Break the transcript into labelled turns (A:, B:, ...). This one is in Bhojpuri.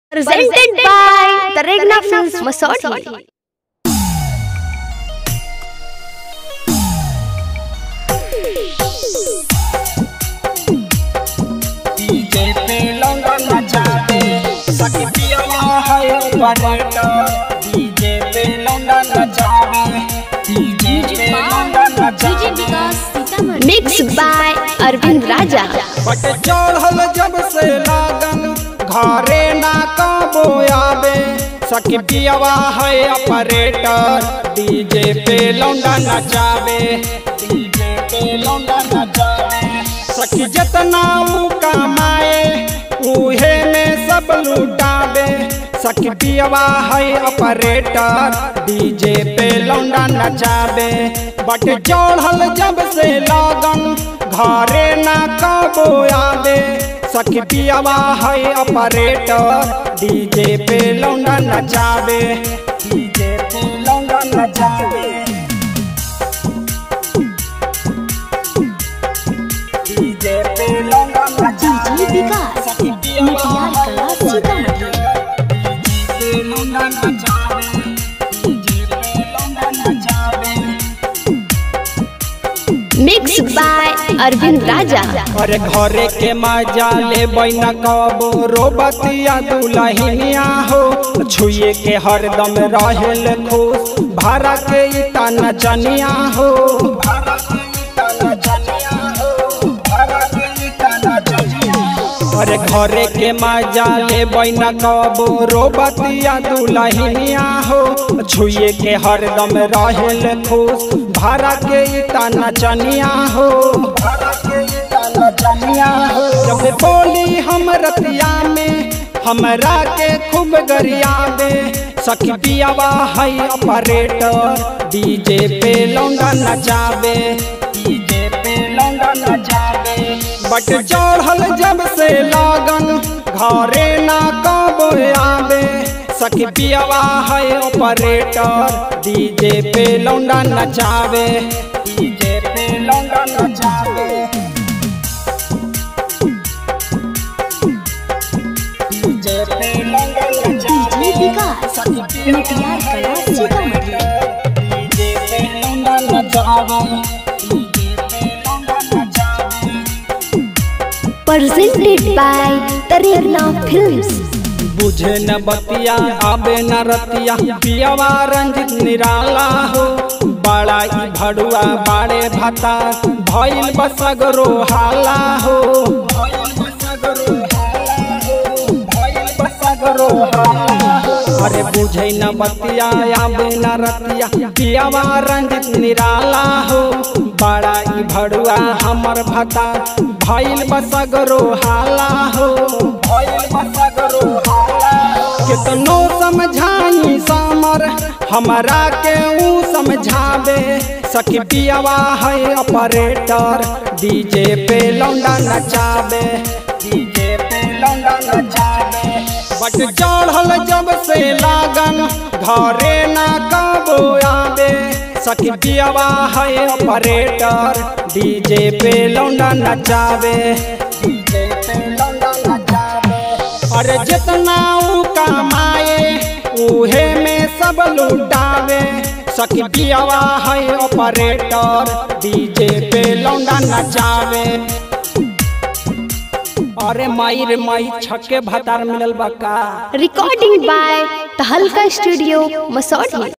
A: Presented by the Regna Films Masodi.
B: DJ पे लौंडा नचावे सखिया है बनेटा डीजे पे लौंडा नचावे डीजे पे लौंडा नचावे
A: Mixed by Arvind Raja.
B: बट चढ़ल जब से लागन घरे ना कबो आवे सखी पियावा है ऑपरेटर डीजे पे लौंडा नचावे डीजे पे लौंडा नचावे सखी जितना ऊ कमाए उहे में सब लुटावे सखी पियावा है ऑपरेटर डीजे पे लौंडा नचावे बट चढ़ल जब से लागन घरे ना कबो आवे सखी पियावा है ऑपरेटर डीजे पे लौंडा नचावे डीजे पे लौंडा नचावे डीजे पे लौंडा नचावे सखी पियावा है डीजे पे लौंडा नचावे डीजे पे लौंडा नचावे
A: Mixed by Arvind Raja.
B: अरे घरे के मजा ले बैना कबो रोबतिया दुलहिनिया हो छुए के हरदम रहेल खुश भाड़ा के इता नचनिया हो अरे घरे के मजा ले बैना कबो रोबतिया दुलहिनिया हो छुए के हरदम रहेल खुश भाड़ा के इता नचनिया हो जब बोली हम रतिया में हमरा के खूब गरियाबे सखी पियावा है ऑपरेटर डीजे पे लौंडा नचावे डीजे पे लौंडा नचावे बट चढ़ल जब से लागन घरे ना कबो आवे सखी पियावा है ऑपरेटर डीजे पे लौंडा नचावे डीजे पे लौंडा नचावे डीजे पे लौंडा नचावे सखी पियावा है ऑपरेटर डीजे पे लौंडा नचावे डीजे पे लौंडा नचावे
A: Presented by the Regna Films.
B: बुझे न बतिया आबे न रतिया पियावा रंजित निराला हो बड़ा ई भड़ुआ बाड़े भता भइल बसगरो हाला हो अरे बुझे न बतिया आबे न रतिया पियावा रंजित निराला हो बड़ा ई भड़ुआ हमर भता भइल बसगरो हाला हो भइल बसगरो हाला कितनो समझाई सामर हमरा के ऊ समझावे सखी पियावा है ऑपरेटर डीजे पे लौंडा नचावे डीजे पे लौंडा नचावे बट चढ़ल जब से लागन घरे ना कबो आवे सखी पियावा है ऑपरेटर डीजे पे लौंडा नचावे डीजे पे लौंडा नचावे अरे जितना ऊ कमाए उहे में सब लुटावे सखी पियावा है ऑपरेटर डीजे पे लौंडा नचावे अरे माई रे माई छक्के भतार मिलल बा का
A: Recording by the Halka Studio, Masodi.